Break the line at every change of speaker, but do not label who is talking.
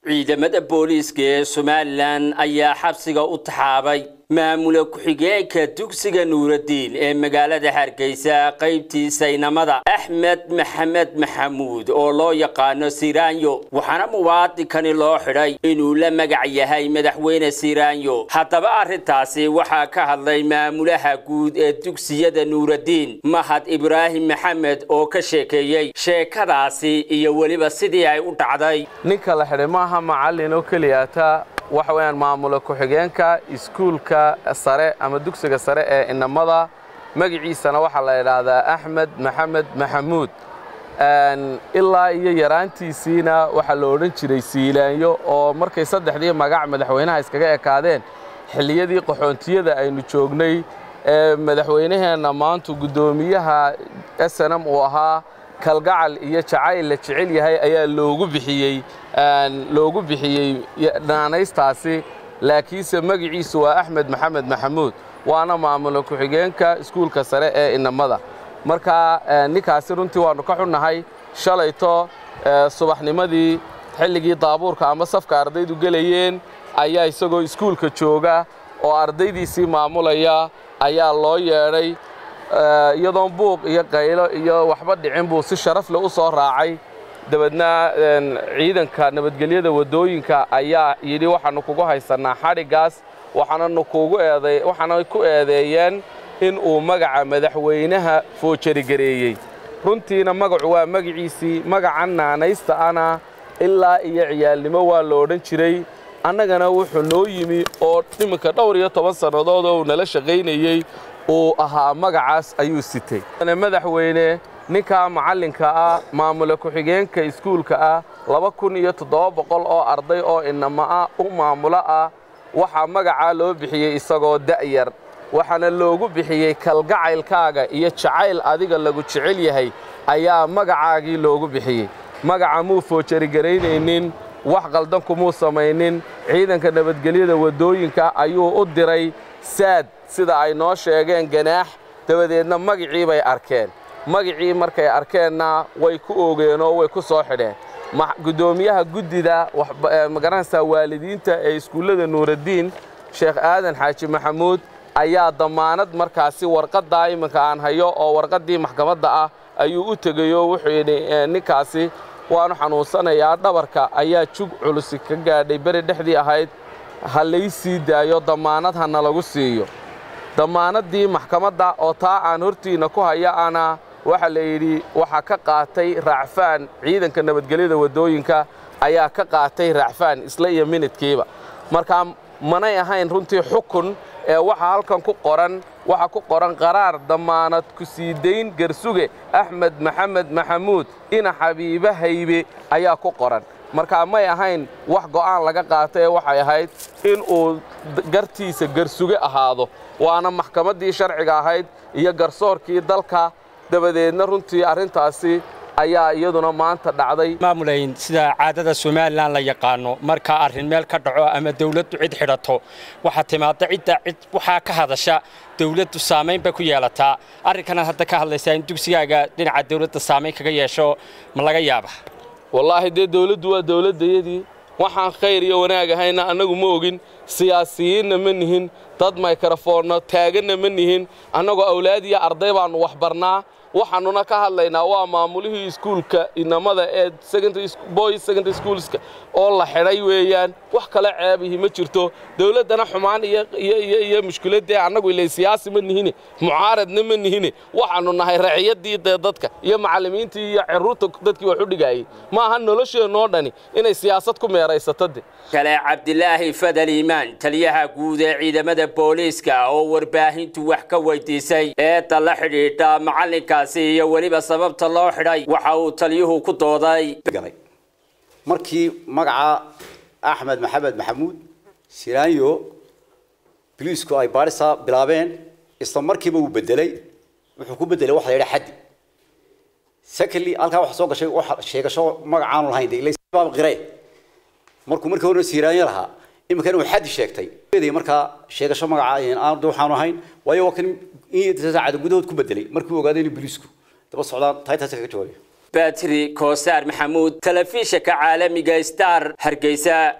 ciidamada booliiska ee somalilan ayaa xabsiga u taxaabay maamula ku-xigeenka dugsiga nuuradiin ee magaalada hargeysa qaybtiisa inamada axmed maxamed maxamuud oo loo yaqaano siraanyo waxaana muwaadinkani loo xidhay inuu la magac yahay madaxweyne siraanyo haddaba arrintaasi waxaa ka hadlay maamulaha guud ee dugsiyada nuuradiin mahad ibraahim maxamed oo ka sheekeeyey sheekadaasi iyo weliba sidii ay u dhacday
ninka la xidhay maaha macallin oo keliyata waxa weeyaan maamula ku-xigeenka iskuulka sare ama dugsiga sare ee inamada magaciisana waxaa la idhaahdaa axmed maxamed maxamuud ilaa iyo yaraantiisiina waxaa la odhan jiray siilaanyo oo markay saddexdii magac madaxweynaha iskaga ekaadeen xilliyadii qaxoontiyada aynu joognay ee madaxweynaheenna maantu guddoomiyaha snm uu ahaa kalgacal iyo jacayl la jecel yahay ayaa loogu bixiyey loogu bixiyey naanaystaasi laakiinse magaciisu waa axmed maxamed maxamuud waana maamula ku-xigeenka iskuulka sare ee inamada marka ninkaasi runtii waannu ka xunnahay shalayto subaxnimadii xilligii daabuurka ama safka ardaydu gelayeen ayaa isagoo iskuulka jooga oo ardaydiisii maamulaya ayaa loo yeedhay iyadoon buuq iyo qaylo iyo waxba dhicin buu si sharaf leh u soo raacay dabeedna ciidanka nabadgelyada waddooyinka ayaa yidhi waxaannu kugu haysannaa xadhiggaas waxaananu kugu eeday waxaana ku eedeeyeen in uu magaca madaxweynaha foojarigareeyey runtiina magacu waa magaciisii magacan naanaysta ana ilaa iyo ciyaalnimo waa la odhan jiray annagana wuxuu noo yimi oo iminka dhowr iyo toban sannadood oo uu nala shaqaynayey uu ahaa magacaas ayuu sitay madaxweyne ninkaa macallinka ah maamula ku-xigeenka iskuulka ah laba kun iyo toddoba boqol oo arday oo inama ah u maamulo ah waxaa magacaa loo bixiyey isagoo da'yar waxaana loogu bixiyey kalgacaylkaaga iyo jacayl adiga lagu jecel yahay ayaa magacaagii loogu bixiyey magaca muu foojarigaraynaynnin wax qaldan kumuu samaynin ciidanka nabadgelyada waddooyinka ayuu u diray saad sida ay noo sheegeen ganaax dabadeedna magicii bay arkeen magicii markay arkeenna way ku oogeenoo way ku soo xidheen guddoomiyaha guddida magaranaysaa waalidiinta ee iskuullada nuuraddiin sheekh aadan xaaji maxamuud ayaa dammaanad markaasi warqaddaa iminka aan hayo oo warqaddii maxkamadda ah ayuu u tegeyoo wuxuu yidhi ninkaasi waanu xanuunsanayaa dhabarka ayaa jug culusi ka gaadhay beri dhexdii ahayd ha lay sii daayo dammaanad hana lagu siiyo dammaanaddii maxkamadda oo taa aan hortiinna ku haya ana waxaa la yidhi waxaa ka qaatay raacfaan ciidanka nabadgelyada waddooyinka ayaa ka qaatay raacfaan isla iyo minidkiiba markaa manay ahayn runtii xukun ee waxaa halkan ku qoran waxaa ku qoran qaraar dammaanad ku sii dayn garsuge axmed maxamed maxamuud ina xabiibe haybe ayaa ku qoran markaa may ahayn wax go'aan laga qaato ee waxay ahayd in uu gartiisa garsuge ahaado waana maxkamaddii sharciga ahayd iyo garsoorkii dalka dabadeedna runtii arrintaasi ayaa iyaduna maanta dhacday
maamulayn sida caadada somalilan la yaqaano marka arrin meel ka dhaco ama dawladdu cid xidhato waxaa timaada cidda cid waxaa ka hadasha dawladdu saamayn bay ku yeelataa arrinkanaad hadda ka hadlaysaa in dugsigaaga dhinaca dawladda saamayn kaga yeesho ma laga yaaba
wallaahi dee dawladdu waa dawladdayadii waxaan khayr iyo wanaag ahayna annagu ma ogin siyaasiyiinna ma nihin dad maykrafoonno taaganna ma nihin annagoo awlaad iyo arday baannu wax barnaa waxaannuna ka hadlaynaa waa maamulihii iskuulka inamada ee boys secondary schoolska oo la xidhay weeyaan wax kale ceebihi ma jirto dawladdana xumaan iyo mushkiladdee annagu ilay siyaasi ma nihine mucaaradna ma nihine waxaannu nahay raciyaddii dee dadka iyo macallimiintii iyo ciruurta dadkii wax u dhigaayey ma aha nolosheennoo dhani inay siyaasad ku meeraysato de
kale cabdilaahi fadal iimaan taliyaha guud ee ciidamada booliiska oo warbaahintu wax ka weydiisay eedda la xidhiidha macallinka iyo weliba sababta loo xidhay waxa uu taliyuhu ku dooday
markii magaca axmed maxamed maxamuud siraanyo biliisku ay baadhisa bilaabeen isla markiiba uu bedelay wuxuu ku bedelay waxa la yidhaha xaddi secondly halkaa waxa soo gashay sheegasho magacaanu lahayn de ilaa qire markuu markii hore siraanyo lahaa iminka inuu xaddi sheegtay markaa sheegasho magaca aan waxaanu ahayn waayo waa kan in saacada gudahood ku bedelay markii uu ogaaday inuu biliisku daba socdaan taaytaasi kaga jawaabay
batri koosaar maxamuud telefishinka caalamiga star hargeysa